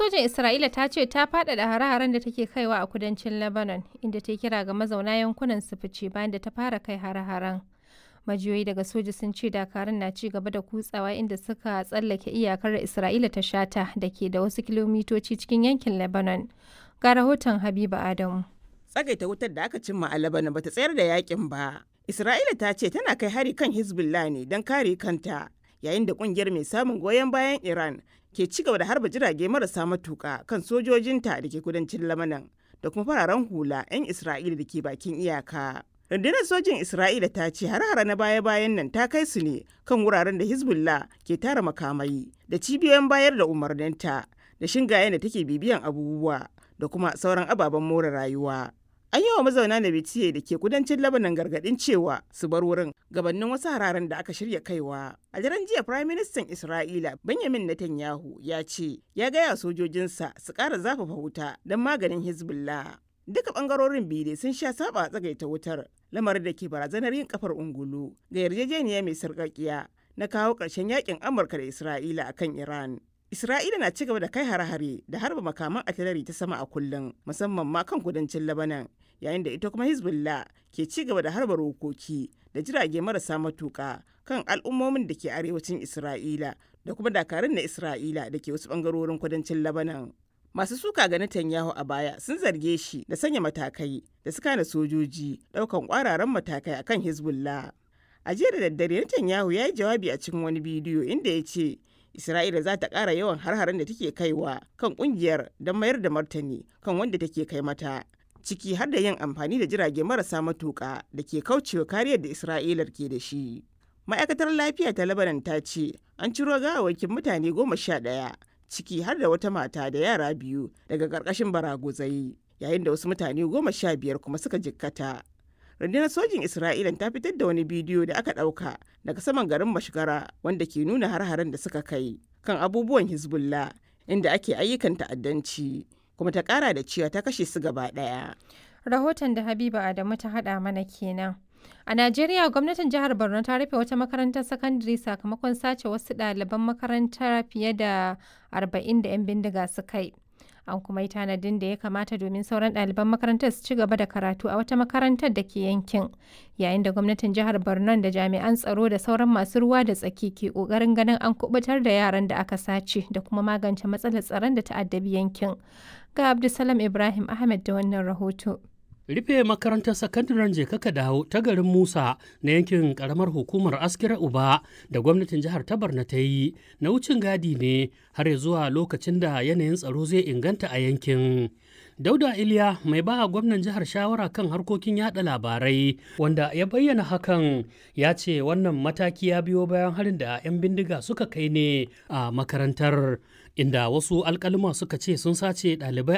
sojin Isra'ila ta ce ta faɗaɗa hare-haren da take kaiwa a kudancin Lebanon, inda ta kira ga mazauna yankunan su fice bayan da ta fara kai hare-haren. Majiyoyi daga soja sun ce dakarun na ci gaba da kutsawa inda suka tsallake iyakar da Isra'ila ta shata da ke da wasu kilomitoci cikin yankin Lebanon. Ga rahoton Habiba Adamu. Tsagaita wutar da aka cimma a Lebanon bata tsayar da yakin ba. Isra'ila ta ce tana kai hari kan Hezbollah ne don kare kanta, yayin da kungiyar mai samun goyon bayan Iran ke ci gaba da harba jirage marasa matuka kan sojojinta da ke kudancin Lebanon da kuma fararen hula 'yan Isra'ila da ke bakin iyaka. rundunar sojin isra'ila ta ce har-hara na baya-bayan nan ta kai su ne kan wuraren da hezbollah ke tara makamai da cibiyoyin bayar da umarninta da shingayen da take bibiyan abubuwa da kuma sauran ababen more rayuwa an yi wa mazauna na bitiye da ke kudancin labanan gargadin cewa su bar wurin gabanin wasu hararen da aka shirya kaiwa a daren jiya prime minister isra'ila benjamin netanyahu ya ce ya gaya sojojinsa su ƙara zafafa wuta don maganin hezbollah duka bangarorin biyu dai sun sha saba tsagaita wutar lamarin da ke barazanar yin kafar ungulu ga yarjejeniya mai sarƙaƙiya na kawo ƙarshen yakin amurka da isra'ila akan iran isra'ila na ci gaba da kai hare-hare da harba makaman atilari ta sama a kullum musamman ma kan kudancin labanan yayin da ita kuma hezbollah ke ci gaba da harba rokoki da jirage marasa matuƙa kan al'ummomin da ke arewacin isra'ila da kuma dakarun na isra'ila da ke wasu bangarorin kudancin labanan masu suka ga Netanyahu a baya sun zarge shi da sanya matakai da suka na sojoji daukan kwararan matakai akan Hezbollah. A jiya da daddare Netanyahu ya yi jawabi a cikin wani bidiyo inda ya ce Isra'ila za ta ƙara yawan har-haren da take kaiwa kan ƙungiyar don mayar da martani kan wanda take kai mata. Ciki har da yin amfani da jirage marasa matuƙa da ke kaucewa kariyar da Isra'ilar ke da shi. Ma'aikatar lafiya ta Lebanon ta ce an ciro gawawakin mutane goma sha ɗaya ciki har da wata mata da yara biyu daga ƙarƙashin baraguzai yayin da wasu mutane goma sha biyar kuma suka jikkata. rundunar sojin isra'ila ta fitar da wani bidiyo da aka ɗauka daga saman garin mashigara wanda ke nuna har-haren da suka kai kan abubuwan hezbollah inda ake ayyukan ta'addanci kuma ta ƙara da cewa ta kashe su gaba ɗaya Rahoton da Habiba Adamu ta haɗa mana kenan. A Najeriya gwamnatin jihar Borno ta rufe wata makarantar sakandare sakamakon sace wasu ɗaliban makaranta fiye da 40 da 'yan bindiga suka yi. An kuma yi tanadin da ya kamata domin sauran ɗaliban makarantar su ci gaba da karatu a wata makarantar da ke yankin. Yayin da gwamnatin jihar Borno da jami'an tsaro da sauran masu ruwa da tsaki ke ƙoƙarin ganin an kubutar da yaran da aka sace da kuma magance matsalar tsaron da ta'addabi yankin. Ga Abdulsalam Ibrahim Ahmed da wannan rahoto. rufe makarantar sakandaren jekaka dawo ta garin musa na yankin karamar hukumar askira uba da gwamnatin jihar ta barna ta yi na wucin gadi ne har zuwa lokacin da yanayin tsaro zai inganta a yankin dauda iliya mai ba gwamnan jihar shawara kan harkokin yada labarai wanda ya bayyana hakan ya ce wannan mataki ya biyo bayan harin da 'yan bindiga suka kai ne a makarantar inda wasu alkalima suka ce sun sace ɗalibai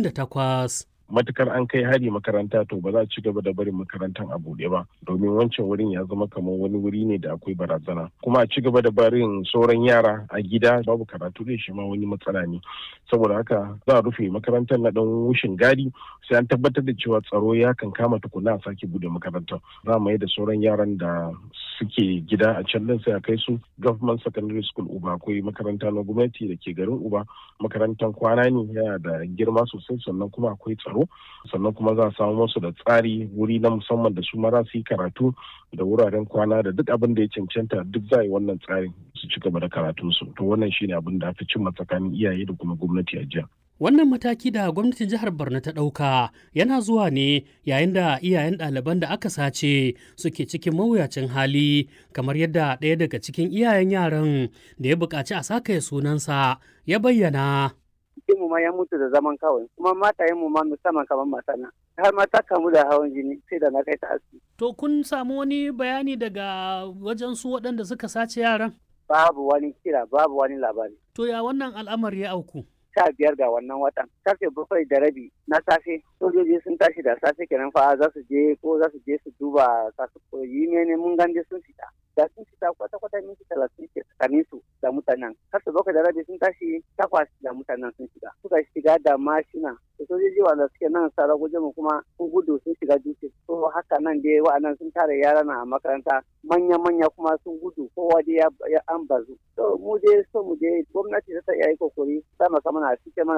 48 matukar an kai hari makaranta to ba za a ci gaba da barin makarantar a buɗe ba domin wancan wurin ya zama kamar wani wuri ne da akwai barazana kuma a ci gaba da barin sauran yara a gida babu karatu da shi ma wani matsala ne saboda haka za a rufe makarantar na dan wushin gadi sai an tabbatar da cewa tsaro ya kan kama tukuna a sake bude makarantar za mu yi da sauran yaran da suke gida a can din sai a kai su government secondary school uba akwai makaranta na gwamnati da ke garin uba makarantar kwana ne yana da girma sosai sannan kuma akwai tsaro tsaro sannan kuma za a samu musu da tsari wuri na musamman da su mara su yi karatu da wuraren kwana da duk abin da ya cancanta duk za yi wannan tsarin su ci gaba da karatunsu to wannan shine abin da aka cimma tsakanin iyaye da kuma gwamnati a jiya Wannan mataki da gwamnatin jihar Borno ta ɗauka yana zuwa ne yayin da iyayen ɗaliban da aka sace suke cikin mawuyacin hali kamar yadda ɗaya daga cikin iyayen yaran da ya buƙaci a saka sunansa ya bayyana. mu ma ya mutu da zaman kawai kuma matayen mu ma musamman kamar matana har ma ta kamu da hawan jini sai da na kai ta asibiti. To kun samu wani bayani daga wajen su waɗanda suka sace yaran? Babu wani kira babu wani labari. To ya wannan al'amari ya auku? sha biyar ga wannan watan karfe bakwai da rabi na safe sojoji sun tashi da safe kenan fa za su je ko za su je su duba kasu koyi ne mun ganje sun fita da sun fita kwata kwata minti talatin ke tsakanin su da mutanen karfe bakwai da rabi sun tashi takwas da mutanen sun shiga suka shiga da mashina da sojoji wanda suke nan sara guje mu kuma sun gudu sun shiga dutse to haka nan dai wa'annan sun tare yara na a makaranta manya manya kuma sun gudu kowa dai ya an bazu to mu dai so mu dai gwamnati ta iya yi kokari sama sama na cike mana